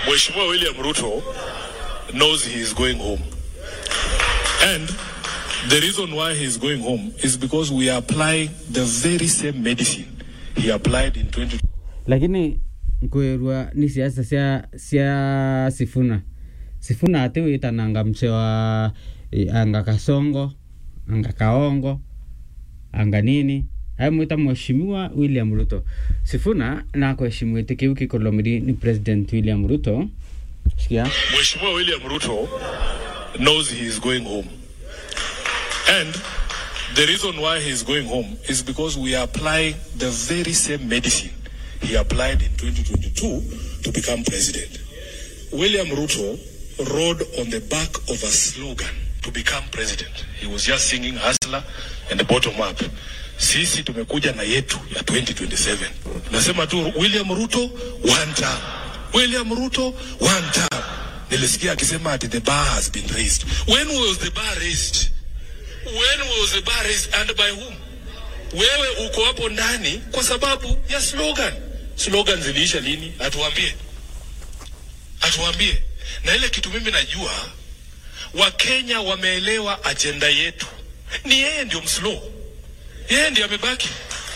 Mheshimiwa William Ruto knows he is going home. And the reason why he is going home is because we are applying the very same medicine he applied in 20 lakini nkwirwa ni siasa cia cia sifuna sifuna ati witananga mse wa eh, anga kasongo anga kaongo anga nini aimwita mheshimiwa william ruto sifuna nakweshimwite kiu kikolomiri ni president william ruto sikia Mheshimiwa William Ruto knows he is going home. And the reason why he is going home is because we are applying the very same medicine he applied in 2022 to become president. William Ruto rode on the back of a slogan to become president. He was just singing hustler and the bottom up. Sisi tumekuja na yetu ya 2027. Nasema tu William Ruto one term. William Ruto one term. Nilisikia akisema ati the bar has been raised. When was the bar raised? When was the bar raised and by whom? Wewe uko hapo ndani kwa sababu ya slogan. Slogan ziliisha lini? Atuambie, atuambie. Na ile kitu mimi najua, Wakenya wameelewa ajenda yetu, ni yeye ndio mslow, yeye ndio amebaki.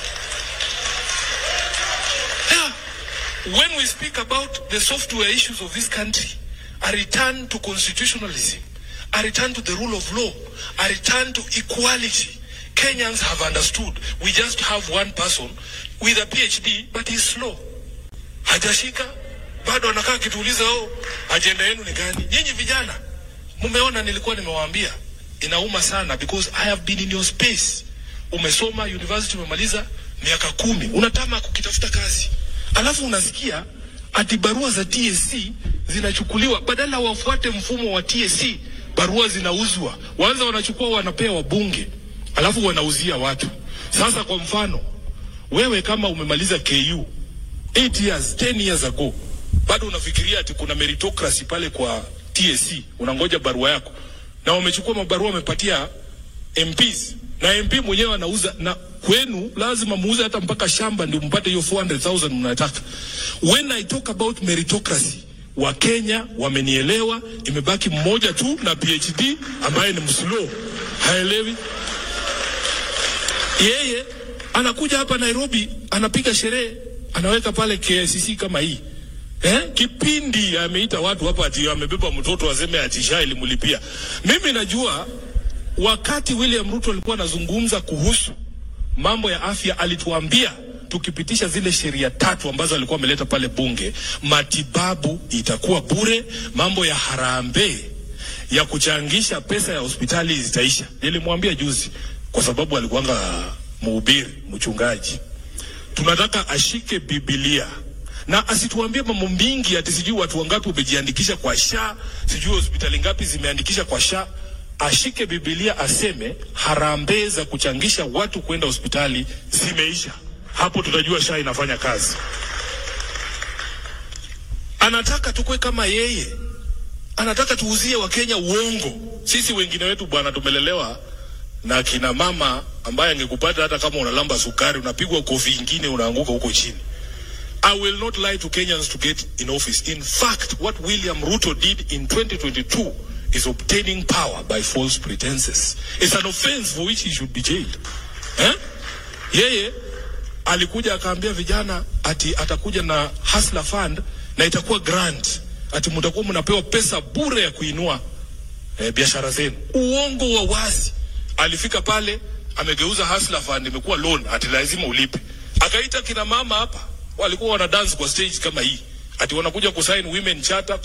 Yeah. When we speak about the software issues of this country, a return to constitutionalism, a return to the rule of law, a return to equality. Kenyans have understood. We just have one person with a PhD, but he's slow. Hajashika, bado anakaa akituuliza, oh, ajenda yenu ni gani? Nyinyi vijana, mumeona nilikuwa nimewaambia, inauma sana because I have been in your space. Umesoma university, umemaliza miaka kumi, unatama kukitafuta kazi, alafu unasikia ati barua za TSC zinachukuliwa, badala wafuate mfumo wa TSC, barua zinauzwa, wanza wanachukua wanapea wabunge, alafu wanauzia watu. Sasa kwa mfano, wewe kama umemaliza KU 8 years 10 years ago, bado unafikiria ati kuna meritocracy pale kwa TSC, unangoja barua yako, na wamechukua mabarua wamepatia MPs na MP mwenyewe anauza, na kwenu lazima muuze hata mpaka shamba ndio mpate hiyo 400,000 mnataka. When I talk about meritocracy, Wakenya wamenielewa, imebaki mmoja tu na PhD ambaye ni mslow, haelewi yeye anakuja hapa Nairobi, anapiga sherehe, anaweka pale KICC kama hii eh? Kipindi ameita watu hapa ati amebeba mtoto aseme ati SHA ilimlipia. Mimi najua wakati William Ruto alikuwa anazungumza kuhusu mambo ya afya, alituambia tukipitisha zile sheria tatu ambazo alikuwa ameleta pale bunge, matibabu itakuwa bure, mambo ya harambee ya kuchangisha pesa ya hospitali zitaisha. Nilimwambia juzi, kwa sababu alikuwanga mhubiri mchungaji, tunataka ashike Biblia na asituambie mambo mingi ati sijui watu wangapi wamejiandikisha kwa SHA, sijui hospitali ngapi zimeandikisha kwa SHA. Ashike Biblia aseme harambee za kuchangisha watu kwenda hospitali zimeisha. Hapo tutajua SHA inafanya kazi. Anataka tukue kama yeye, anataka tuuzie Wakenya uongo. Sisi wengine wetu bwana, tumelelewa na kina mama ambaye angekupata hata kama unalamba sukari, unapigwa kofi ingine, unaanguka huko chini. I will not lie to Kenyans to get in office. In fact, what William Ruto did in 2022 is obtaining power by false pretenses. It's an offense for which he should be jailed. Eh? Yeye alikuja akaambia vijana ati atakuja na Hustler Fund na itakuwa grant, ati mtakuwa mnapewa pesa bure ya kuinua eh, biashara zenu. Uongo wa wazi. Alifika pale amegeuza Hustler Fund imekuwa loan, ati lazima ulipe. Akaita kina mama hapa walikuwa wana dance kwa stage kama hii, ati wanakuja kusign women charter